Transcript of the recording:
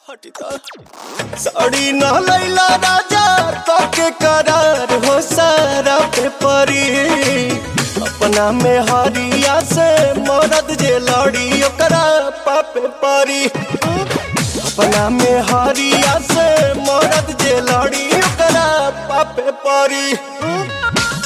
साड़ी न लैला राजा तके करार हो सारा पे परी अपना में हरिया से मरद जे लड़ी ओकरा पापे परी अपना में हरिया से मरद जे लड़ी ओकरा पापे परी